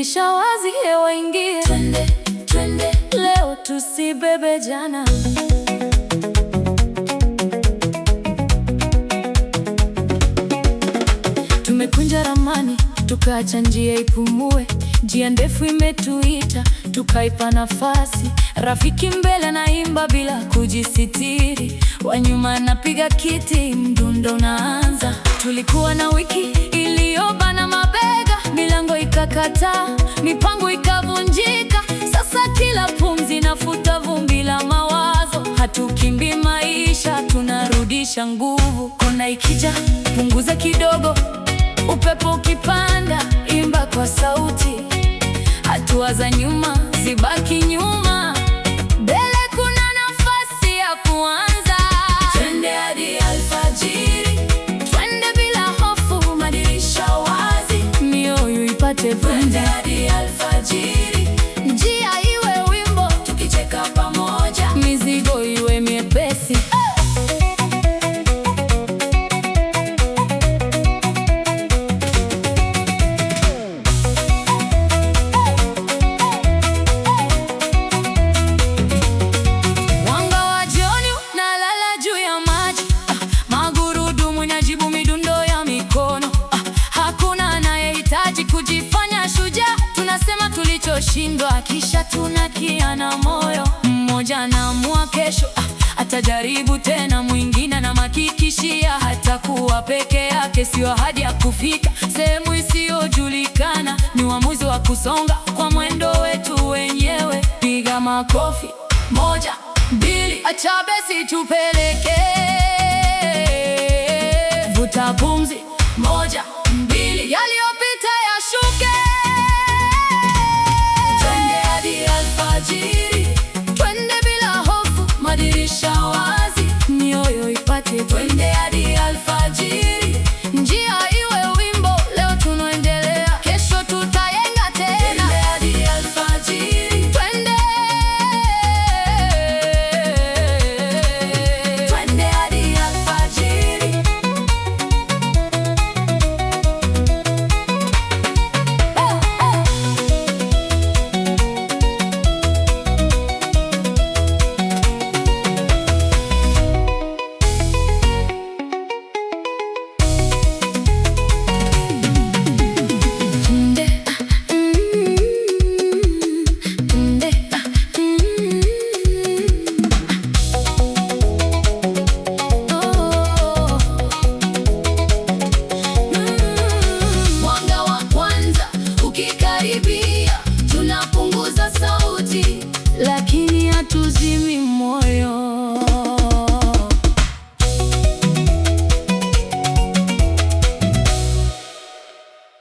dirisha wazi, hewa ingie. Twende, twende, Leo tusibebe jana. Tumekunja ramani, tukaacha njia ipumue. Njia ndefu imetuita, tukaipa nafasi. Rafiki mbele naimba bila kujisitiri, wa nyuma napiga kiti, mdundo unaanza. Tulikuwa na wiki iliyobana mabega, milango ikakataa, mipango ikavunjika. Sasa kila pumzi nafuta vumbi la mawazo. Hatukimbi maisha, tunarudisha nguvu. Kona ikija, punguza kidogo, upepo ukipanda, imba kwa sauti. Hatua za nyuma zibaki nyuma, mbele kuna nafasi ya kuanza. twende hadi alfajiri. Twende bila hofu, madirisha wazi, mioyo ipate Twende pumzi, hadi alfajiri, njia iwe wimbo, tukicheka pamoja. mizigo iwe miepesi. Mwanga wa jioni unalala juu ya maji, ah, magurudumu inajibu midundo ya mikono. Ah, hakuna anayehitaji kujifanya shujaa, tunasema tulichoshindwa, kisha tunakiana moyo. Mmoja anaamua kesho, ah, atajaribu tena, mwingine anamhakikishia hatakuwa peke yake. Sio ahadi ya kufika sehemu isiyojulikana, ni uamuzi wa kusonga kwa mwendo wetu wenyewe. Piga makofi moja, mbili, acha besi tupeleke. Vuta pumzi, moja, mbili, yaliyopita yashuke. Twende hadi alfajiri, Twende bila hofu, madirisha wazi, mioyo ipate twende hadi alfajiri, njia iwe wimbo. Leo tunaendelea, kesho tutayenga twende tena. hadi alfajiri, Twende twende hadi alfajiri. Nde, ah, mm, nde, ah, mm, oh, mm. Mwanga wa kwanza ukikaribia, tunapunguza sauti. Lakini hatuzimi